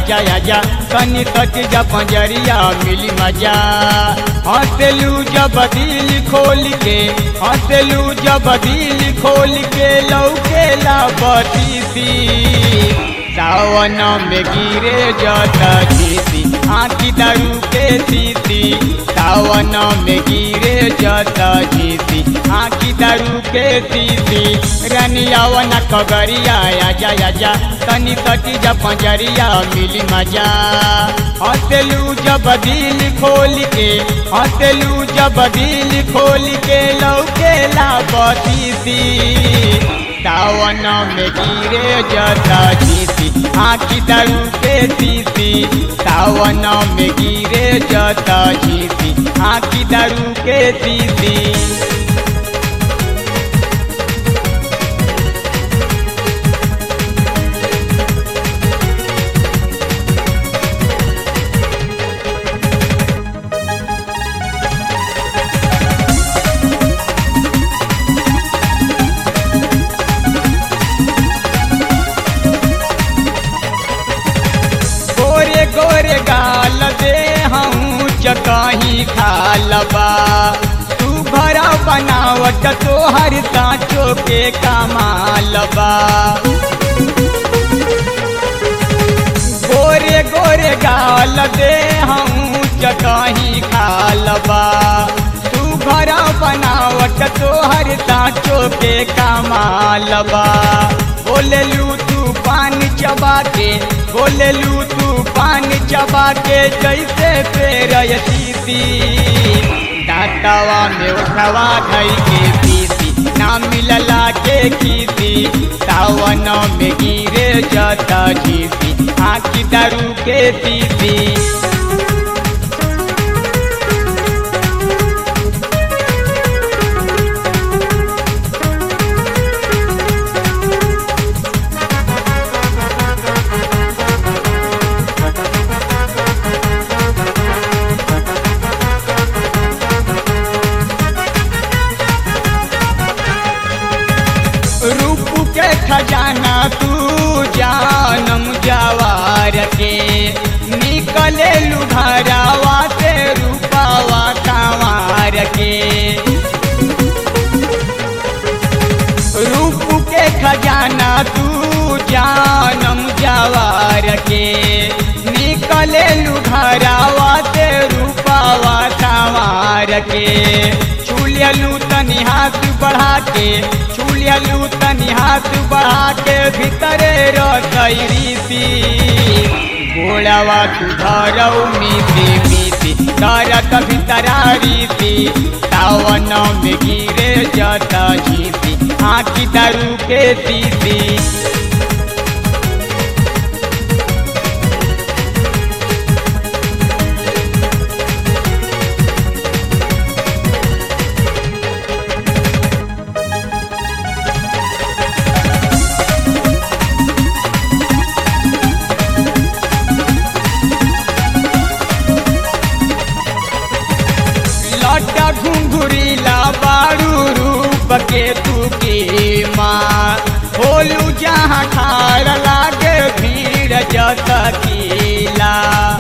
आजा आजा तनी तक जा पंजरिया मिली मजा हंसलू जब दिल खोल के हंसलू जब दिल खोल के लौके ला बतीसी सावन में गिरे जत जीती आखी दारू के सीती सावन में गिरे जत जीती आखी दारू के सीती रनियावन कगरिया आजा आजा तनी तटी जा पंजरिया मिली मजा हंसलू जब दिल खोल के हंसलू जब दिल खोल के लौके ला बतीसी सावन में गिरे जता जीती आखी दारू के सीती सावन में गिरे जता जीती आखी दारू के सीती गोरे गोरे गाल दे हूँ चकही खालबा तू भरा बनावट तोहर साँचो के कमालबा गोरे गोरे गाल दे हूँ चकही खालबा तू भरा बनावट तोहर साँचो के कमालबा बोललू तू पान चबा के बोललू तू पान चबा के जैसे पेर सीती दांतवा में उठवा धई के पीती ना मिलला के खीती सावन में गिरे जता जीती आखी दारू के पीती रूप के खजाना तू जानम जवार के निकले लुघरावा से रूपावा कंवार के रूप के खजाना तू जानम जवार के निकले लुघरावा से रूपावा कंवार के छुलियलू तनी हाथ बढ़ा के छुलियलू तनी हाथ बढ़ा के भीतरे रसैरी सी गोड़वा तू धरऊ मीती मीती तरत भीतरारी सी सावन में गिरे जत जीती आखी दारू के सीती लटा घुंघुरीला बारू रूप के तू की माँ होलू जहाँ खार लागे भीड़ जत कीला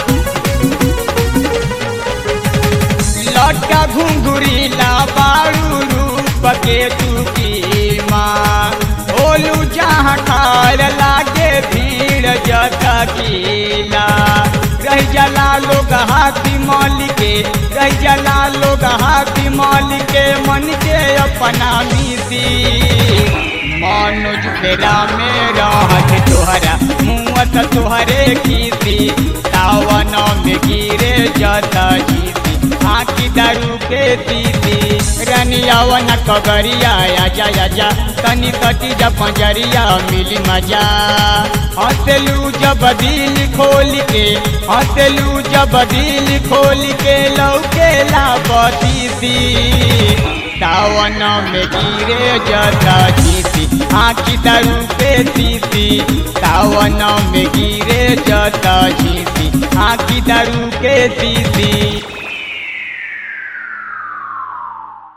लटा घुंघुरीला बारू रूप के तू की माँ होलू जहाँ खार लागे भीड़ जत कीला रह जला लोग हाथी माल के रह जला लोग हाथी माल के मन के अपना मिसी मनोज फेरा में रहत तोहरा मुँहत तोहरे खीसी सावन में गिरे जत जीती आखी दारू के सीती रनियावन कगरिया आजा आजा तनी तटी जा पंजरिया मिली मजा हंसलू जब दिल खोल के हंसलू जब दिल खोल के लौके ला बतीसी सावन में गिरे जता जीती आखी दारू पे सीती सावन में गिरे जता जीती आखी दारू के सीती